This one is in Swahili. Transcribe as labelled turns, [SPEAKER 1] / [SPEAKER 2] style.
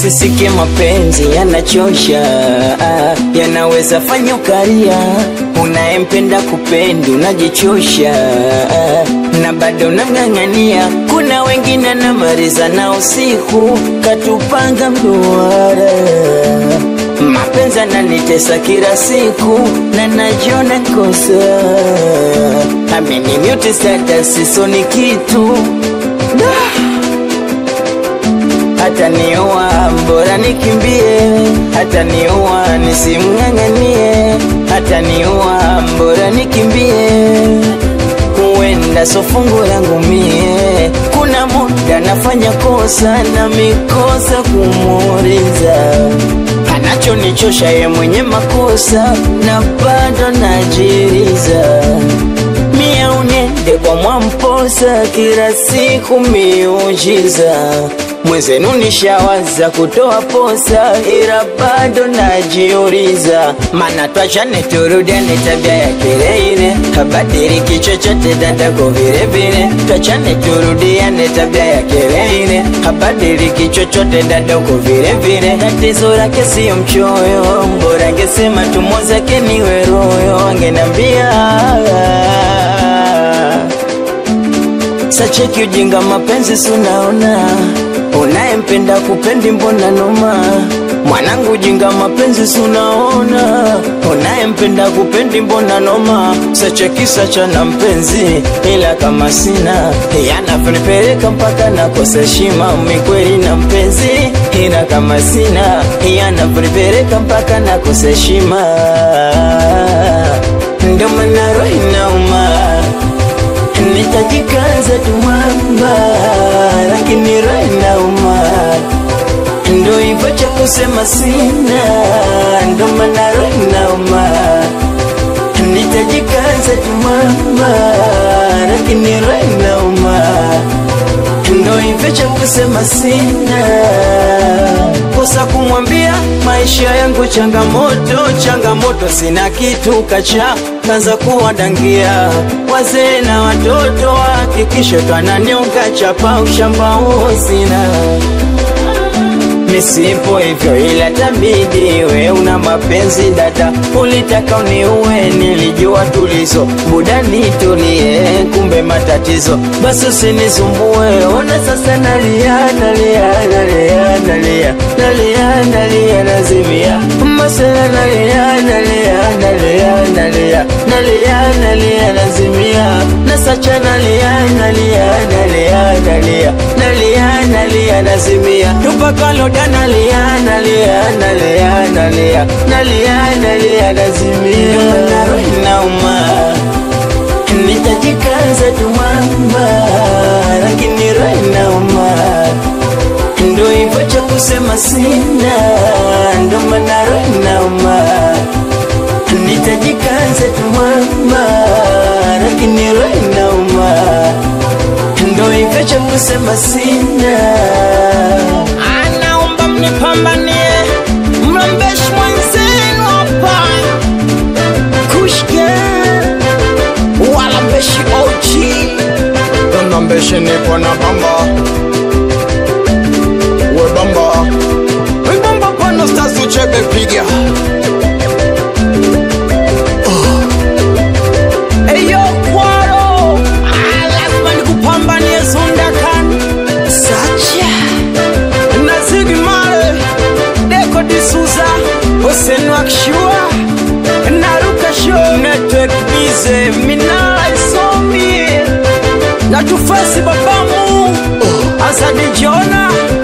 [SPEAKER 1] usisikie mapenzi yanachosha, yanaweza fanya ukaria. Unayempenda kupendi unajichosha, na bado unang'ang'ania. Kuna wengine namaliza na usiku katupanga mduara mapenzi ananitesa kila siku na najiona kosa, amenimuti status sisoni kitu da hata niua bora nikimbie, hata niua nisimng'ang'anie, hata niua bora nikimbie, huenda so fungu langu mie. Kuna muda nafanya kosa na mikosa kumuuliza anachonichosha ye mwenye makosa na bado najiriza mia unende kwa mwamposa kila siku miujiza mwezenu nishawaza kutoa posa ila bado najiuliza mana twachane turudiane tabia ya kile ile habadiliki chochote dadako vile vile twachane turudiane tabia ya kile ile habadiliki chochote dadako vile vile tatizo lake siyo mchoyo mbora angesema tumo zake niwe royo angenambia sacheki ujinga mapenzi sunaona unayempenda kupendi mbona noma mwanangu ujinga mapenzi sunaona unayempenda kupendi mbona noma sacheki sacha na mpenzi ila kama sina yanavonipeleka mpaka nakosa heshima mikweli na mpenzi ila kama sina yanavonipeleka mpaka nakosa heshima ndo maana roho inauma nitajikaza tu mwamba, lakini roho inauma, ndo hivyo cha kusema sina, ndo maana roho inauma. Nitajikaza tu mwamba, lakini roho inauma, ndo hivyo cha kusema sina kosa kumwambia maisha yangu changamoto, changamoto, sina kitu kacha kaza kuwadangia wazee na watoto, hakikisho twananiunga chapa ushamba huo sina misipo hivyo, ila tabidi we una mapenzi dada, ulitaka uniue, nilijua tulizo buda nitulie, kumbe matatizo, basi usinisumbue. Ona sasa nalia, nalia, nalia, nalia, nalia, nalia, nazimia masela, nalia, nalia, nalia, nalia, nalia, nalia, nazimia nasacha, nalia, nalia, nalia, nalia, nalia, nalia, nazimia tupakalo nalia nalia nalia nalia nalia nalia nazimia naro inauma nitajikaza tu mwamba lakini roho inauma ndo hivyo cha kusema sina ndo maana roho inauma nitajikaza tu mwamba lakini roho inauma ndo hivyo cha kusema sina
[SPEAKER 2] nipambanie mrembeshi mwenzenu hapa kushke wala mbeshi ochi
[SPEAKER 3] Dona mbeshi nipo na bamba We bamba We bamba pano stars uchebe piga
[SPEAKER 2] eyo kwaro Ah, lazima nikupambanie zundakan sacha nazigi mare deko disuza osenwakshua naruka sho network bize minala isomi natufasi babamu asadi jona